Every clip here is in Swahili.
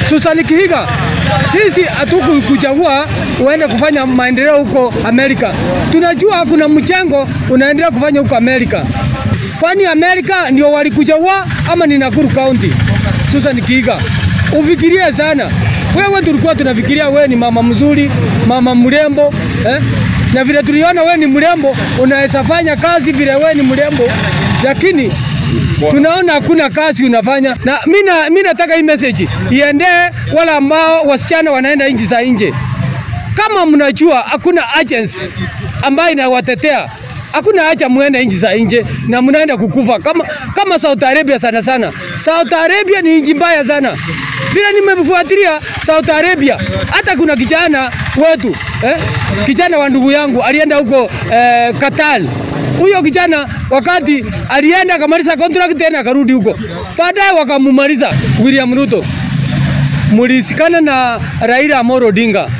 Susan Kihiga, sisi hatukukuchagua uende kufanya maendeleo huko Amerika. Tunajua kuna mchango unaendelea kufanya huko Amerika. Kwani Amerika ndio walikuchagua ama ni Nakuru County? Susan Kihiga, ufikirie sana. Wewe tulikuwa tunafikiria wewe ni mama mzuri, mama mrembo eh? Na vile tuliona wewe ni mrembo, unaweza fanya kazi vile wewe ni mrembo, lakini tunaona hakuna kazi unafanya, na mimi nataka hii message iendee wala ambao wasichana wanaenda nchi za nje. Kama mnajua hakuna agency ambayo inawatetea hakuna haja muende nchi za nje na mnaenda kukufa kama, kama Saudi Arabia sana sana. Saudi Arabia ni nchi mbaya sana, vile nimefuatilia Saudi Arabia. Hata kuna kijana wetu eh, kijana wa ndugu yangu alienda huko eh, Qatar. Huyo kijana wakati alienda akamaliza contract tena akarudi huko, baadaye wakamumaliza William Ruto. Mulisikana na Raila Amolo Odinga,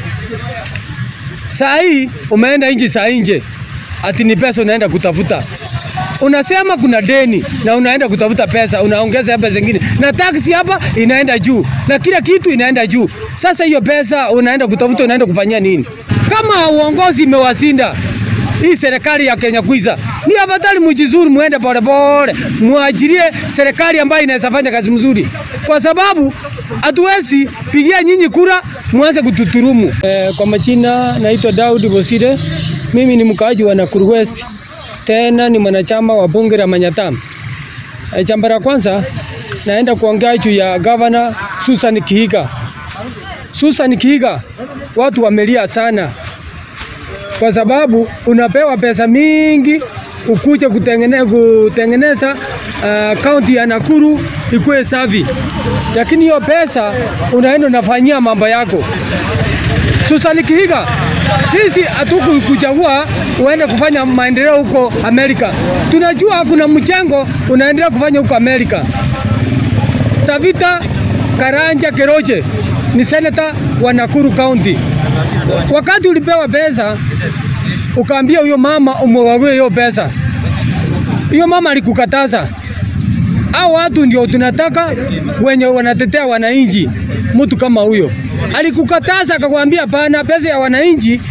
saa hii umeenda nchi za nje ati ni pesa unaenda kutafuta. Unasema kuna deni na unaenda kutafuta pesa, unaongeza pesa zingine, na taksi hapa inaenda juu na kila kitu inaenda juu. Sasa hiyo pesa unaenda kutafuta, unaenda kufanyia nini? Kama uongozi imewasinda hii serikali ya Kenya Kwanza, ni afadhali mjizuri, muende polepole, muajirie serikali ambayo inaweza fanya kazi mzuri, kwa sababu hatuwezi pigia nyinyi kura mwanze kututurumu. Eh, kwa majina naitwa Daudi Bosire. Mimi ni mkaaji wa Nakuru West, tena ni mwanachama wa bunge la Manyatta. E, jambo la kwanza naenda kuongea juu ya Governor Susan Kihiga. Susan Kihiga, watu wamelia sana kwa sababu unapewa pesa mingi ukuje kutengeneza, kutengeneza kaunti uh, ya Nakuru ikuwe safi, lakini hiyo pesa unaenda unafanyia mambo yako. Susan Kihiga, sisi hatukukuchagua uende kufanya maendeleo huko Amerika. Tunajua kuna mchango unaendelea kufanya huko Amerika. Tabita Karanja Keroche ni seneta wa Nakuru County. Wakati ulipewa pesa ukaambia huyo mama umwagie hiyo pesa, hiyo mama alikukataza. Hao watu ndio tunataka wenye wanatetea wananchi. Mtu kama huyo alikukataza akakwambia, pana pesa ya wananchi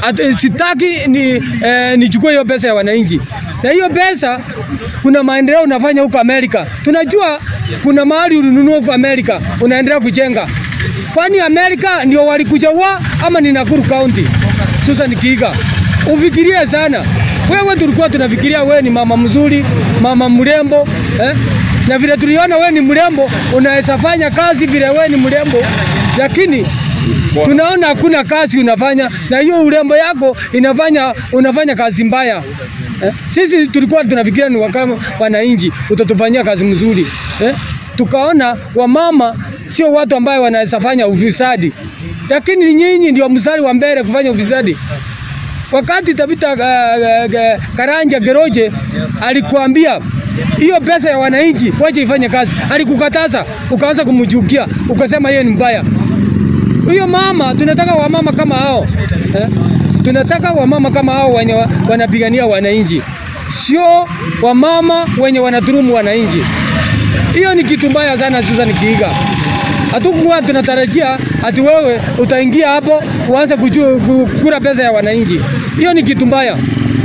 sitaki ni eh, nichukue hiyo pesa ya wananchi. Na hiyo pesa kuna maendeleo unafanya huko Amerika. Tunajua kuna mahali ulinunua huko Amerika unaendelea kujenga. Kwani Amerika ndio walikuchagua ama ni Nakuru County? Susan Kihiga, ufikirie sana. Wewe tulikuwa tunafikiria wewe ni mama mzuri, mama mrembo eh? Na vile tuliona wewe ni mrembo, unaweza fanya kazi vile wewe ni mrembo, lakini tunaona hakuna kazi unafanya, na hiyo urembo yako inafanya unafanya kazi mbaya eh? Sisi tulikuwa tunafikiria ni wakama wananchi utatufanyia kazi mzuri eh? Tukaona wamama sio watu ambayo wanaweza fanya ufisadi, lakini nyinyi ndio mstari wa mbele kufanya ufisadi. Wakati Tabita uh, uh, Karanja Geroje alikuambia hiyo pesa ya wananchi wache ifanye kazi, alikukataza ukaanza kumchukia, ukasema yeye ni mbaya. Huyo mama, tunataka wamama kama hao eh? Tunataka wamama kama hao wenye wanapigania wananchi, sio wamama wenye wanaturumu wananchi. Hiyo ni kitu mbaya sana, Susan Kihiga. Hatukuwa tunatarajia ati wewe utaingia hapo uanze kukura pesa ya wananchi. Hiyo ni kitu mbaya.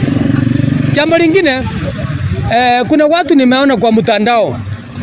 Jambo lingine eh, kuna watu nimeona kwa mtandao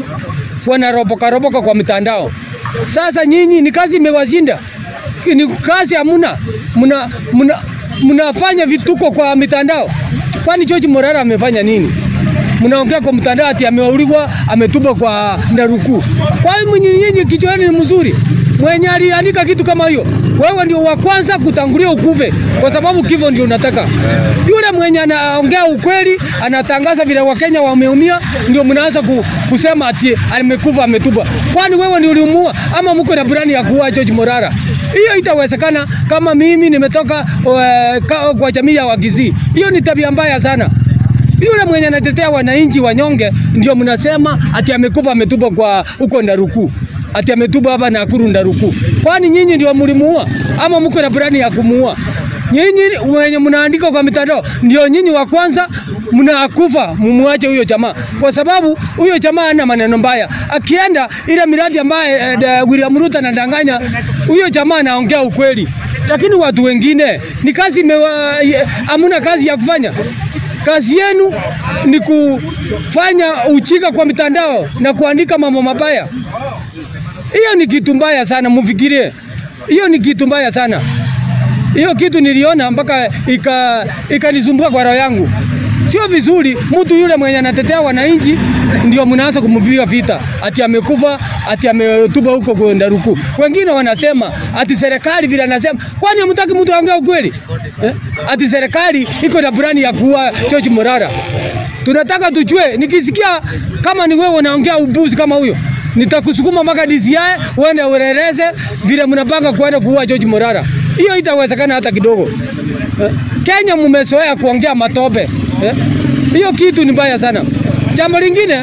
wanaropoka ropoka kwa mtandao. Sasa nyinyi ni kazi imewashinda, ni kazi hamuna, mna, mna, mnafanya vituko kwa mitandao. Kwani George Morara amefanya nini? Mnaongea kwa mtandao ati ameuliwa, ametupwa kwa Ndaruku. Kwa hiyo nyinyi kichwa ni mzuri, mwenye aliandika kitu kama hiyo, wewe ndio wa kwanza kutangulia ukufe, kwa sababu kifo ndio unataka. Yule mwenye anaongea ukweli, anatangaza vile Wakenya wameumia, ndio mnaanza ku, kusema ati amekufa, ametupwa. Kwani wewe ndio uliumua ama mko na burani ya kuua George Morara? Hiyo itawezekana kama mimi nimetoka uh, kwa jamii ya Wakisii. Hiyo ni tabia mbaya sana. Yule mwenye anatetea wananchi wanyonge ndio mnasema ati amekufa ametupwa kwa huko Ndaruku. Ati ametupwa hapa Nakuru Ndaruku. Kwani nyinyi ndio mlimuua ama mko na burani ya kumuua? Nyinyi wenye mnaandika kwa mitandao ndio nyinyi wa kwanza mnakufa, mumwache huyo jamaa, kwa sababu huyo jamaa hana maneno mbaya. Akienda ile miradi ambaye eh, William Ruto anadanganya, huyo jamaa anaongea ukweli, lakini watu wengine ni kazi imewa, hamuna kazi ya kufanya. Kazi yenu ni kufanya ujinga kwa mitandao na kuandika mambo mabaya. Hiyo ni kitu mbaya sana, mufikirie. Hiyo ni kitu mbaya sana. Hiyo kitu niliona mpaka ikanisumbua ika kwa roho yangu. Sio vizuri mtu yule mwenye anatetea wananchi ndio mnaanza kumpiga vita, ati amekufa, ati ametuba huko kwenda ruku. Wengine wanasema ati serikali vile anasema, kwani hamtaki mtu aongee ukweli eh? Ati serikali iko na plani ya kuua George Morara. Tunataka tujue, nikisikia kama ni wewe unaongea ubuzi kama huyo nitakusukuma mpaka DCI uende ureleze vile mnapanga kuenda kuua George Morara. Hiyo itawezekana hata kidogo eh? Kenya mumezoea kuongea matope eh? Hiyo kitu ni mbaya sana. Jambo lingine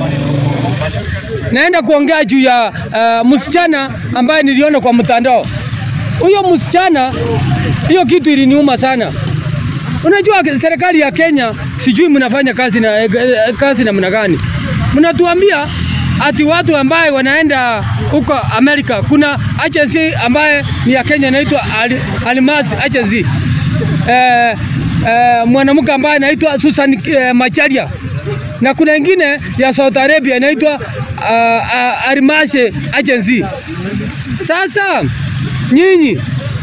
naenda kuongea juu ya uh, msichana ambaye niliona kwa mtandao. Huyo msichana, hiyo kitu iliniuma sana. Unajua serikali ya Kenya sijui mnafanya kazi na kazi namna gani? Mnatuambia ati watu ambaye wanaenda huko Amerika, kuna agency ambaye ni ya Kenya inaitwa Almas Agency. Eh, eh, mwanamke ambaye anaitwa Susan eh, Macharia na kuna ingine ya Saudi Arabia inaitwa uh, uh, Almase Agency. Sasa nyinyi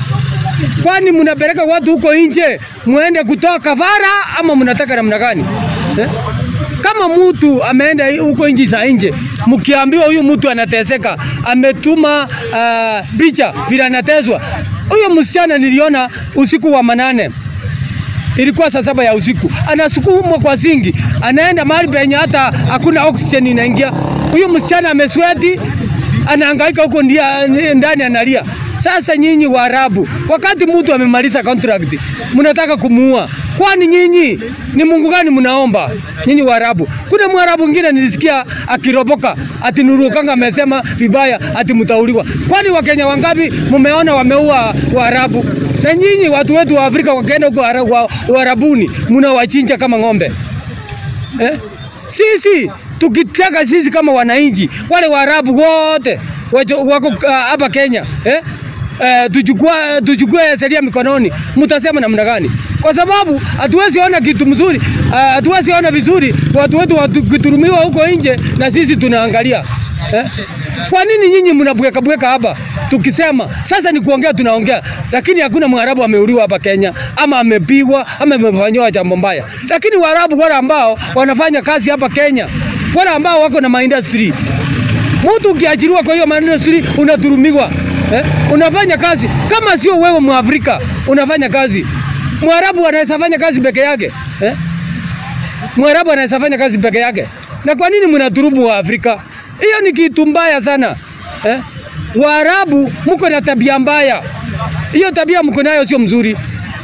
kwani mnapeleka watu huko nje muende kutoa kafara ama mnataka namna gani eh? Kama mtu ameenda huko nchi za nje, mkiambiwa huyu mtu anateseka, ametuma uh, picha vile anateswa. Huyo msichana niliona usiku wa manane, ilikuwa saa saba ya usiku, anasukumwa kwa singi, anaenda mahali penye hata hakuna oxygen inaingia. Huyo msichana amesweti, anahangaika huko ndani analia. Sasa nyinyi Waarabu, wakati mtu amemaliza contract, mnataka kumuua. Kwani nyinyi ni Mungu gani mnaomba? Nyinyi Waarabu. Kuna Mwarabu mwingine nilisikia akiropoka ati Nurukanga amesema vibaya ati mtauliwa. Kwani Wakenya wangapi mumeona wameua Waarabu? Na nyinyi watu wetu wa Afrika wakaenda huko Uarabuni mnawachinja kama ng'ombe eh? Sisi tukitaka sisi kama wananchi wale Waarabu wote wako hapa uh, Kenya eh? Uh, tuchukua tuchukue sheria mikononi, mtasema namna gani? Kwa sababu hatuwezi ona kitu mzuri, hatuwezi uh, ona vizuri watu wetu wakiturumiwa huko nje na sisi tunaangalia eh? Kwa nini nyinyi mnabweka bweka hapa tukisema sasa ni kuongea tunaongea, lakini hakuna Mwarabu ameuliwa hapa Kenya ama amepigwa ama amefanywa jambo mbaya, lakini Waarabu wale ambao wanafanya kazi hapa Kenya, wale ambao wako na maindustry Mtu ukiajiriwa kwa hiyo maindustry unaturumiwa eh? Unafanya kazi kama sio wewe Mwafrika unafanya kazi. Mwarabu anaweza fanya kazi peke yake eh? Mwarabu anaweza fanya kazi peke yake. Na kwa nini mnaturumu wa Afrika? Hiyo ni kitu mbaya sana eh? Waarabu mko na tabia mbaya, hiyo tabia mko nayo sio mzuri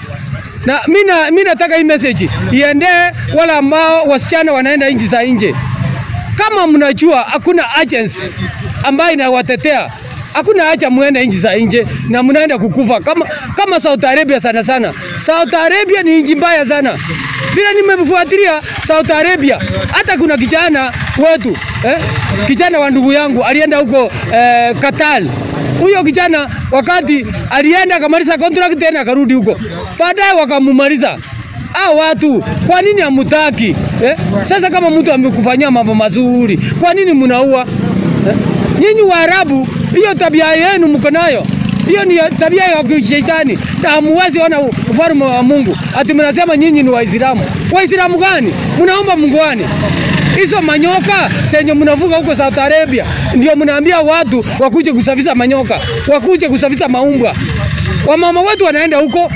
na mina, mina nataka hii message iendee wala ambao wasichana wanaenda nchi za nje kama mnajua hakuna agency ambayo inawatetea, hakuna haja muende nchi za nje na mnaenda kukufa kama, kama Saudi Arabia sana sana. Saudi Arabia ni nchi mbaya sana, vile nimefuatilia Saudi Arabia. Hata kuna kijana wetu eh, kijana wa ndugu yangu alienda huko eh, Qatar. Huyo kijana wakati alienda akamaliza contract tena akarudi huko, baadaye wakamumaliza hao watu kwa nini hamutaki eh? Sasa kama mtu amekufanyia mambo mazuri, kwa nini mnaua eh? Nyinyi Waarabu, hiyo tabia yenu mko nayo, hiyo ni tabia ya kishetani, na hamuwezi ona ufalme wa Mungu. Ati mnasema nyinyi ni Waislamu. Waislamu gani? Mnaomba Mungu gani? Hizo manyoka senye mnavuga huko Saudi Arabia, ndio mnaambia watu wakuje kusafisha manyoka, wakuje kusafisha maumbwa wamama wetu wanaenda huko,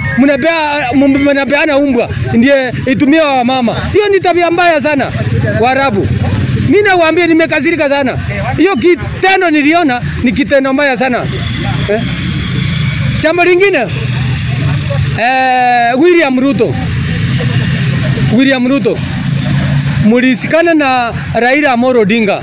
mnapeana umbwa ndiye itumia wamama. Hiyo ni tabia mbaya sana Waarabu. Mimi nawaambia, nimekasirika sana. Hiyo kitendo niliona ni kitendo mbaya sana eh. Jambo lingine eh, William Ruto, William Ruto mulisikana na Raila Amolo Odinga.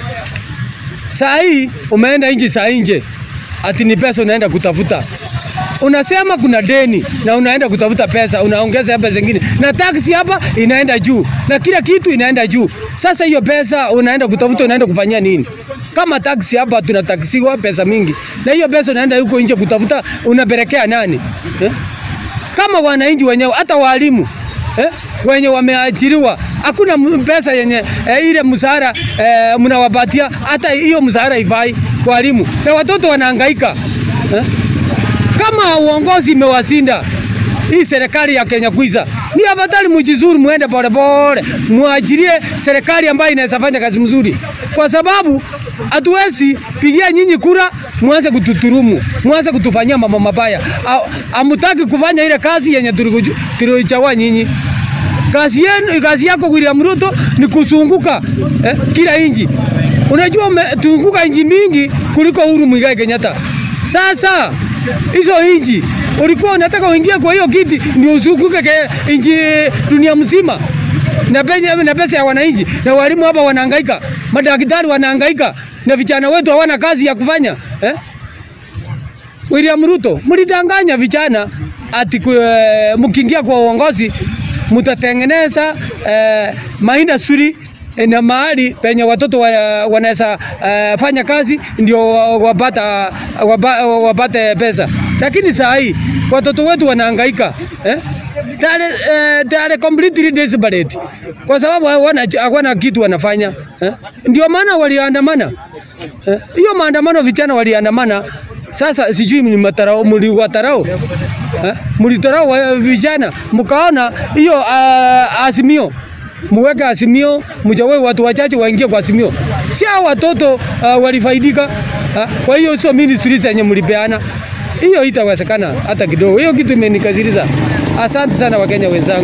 Saa hii umeenda nchi za nje, ati ni pesa unaenda kutafuta unasema kuna deni na unaenda kutafuta pesa, unaongeza pesa zingine, na taksi hapa inaenda juu na kila kitu inaenda juu. Sasa hiyo pesa unaenda kutafuta, unaenda kufanyia nini? Kama taksi hapa tunataksiwa pesa mingi, na hiyo pesa unaenda huko nje kutafuta, unapelekea nani eh? Kama wananchi wenyewe, hata walimu eh, wenye wameajiriwa hakuna m- pesa yenye eh, ile msahara eh, mnawapatia, hata hiyo msahara ifai walimu, na watoto wanahangaika eh? Kama uongozi imewasinda hii serikali ya Kenya Kwanza, ni afadhali mjizuri, muende polepole, muajirie serikali ambayo inaweza fanya kazi mzuri, kwa sababu hatuwezi pigia nyinyi kura mwanze kututurumu, mwanze kutufanyia mambo mabaya. Ha- Hamutaki kufanya ile kazi yenye tuliku- tulichagua nyinyi. Kazi yenu, kazi yako William Ruto ni kusunguka eh, kila inji. Unajua umetunguka inji mingi kuliko Uhuru Muigai Kenyatta. Sasa hizo inji ulikuwa unataka uingie kwa hiyo kiti ndio usunguke ke inji dunia mzima na penye na pesa ya wananchi na walimu hapa wanahangaika, madaktari wanahangaika na vijana wetu hawana kazi ya kufanya eh? William Ruto, mlidanganya vijana ati ku- eh, mkiingia kwa uongozi mtatengeneza eh, maindustry eh, na mahali penye watoto wa, wanaweza eh, fanya kazi ndio wa- wapata wapa, wapate pesa, lakini saa hii watoto wetu wanahangaika eh? Tare, eh, tare completely desperate kwa sababu hawana hawana kitu wanafanya eh? Ndio maana waliandamana Eh, hiyo maandamano vijana waliandamana. Sasa sijui ni matarao mliwatarao eh, mlitarao wa- vijana mkaona hiyo uh, azimio muweke azimio, mjawe watu wachache waingie kwa azimio, si hao watoto uh, walifaidika uh, kwa hiyo sio ministry zenye mlipeana, hiyo itawezekana hata kidogo. Hiyo kitu imenikasirisha. Asante sana Wakenya wenzangu.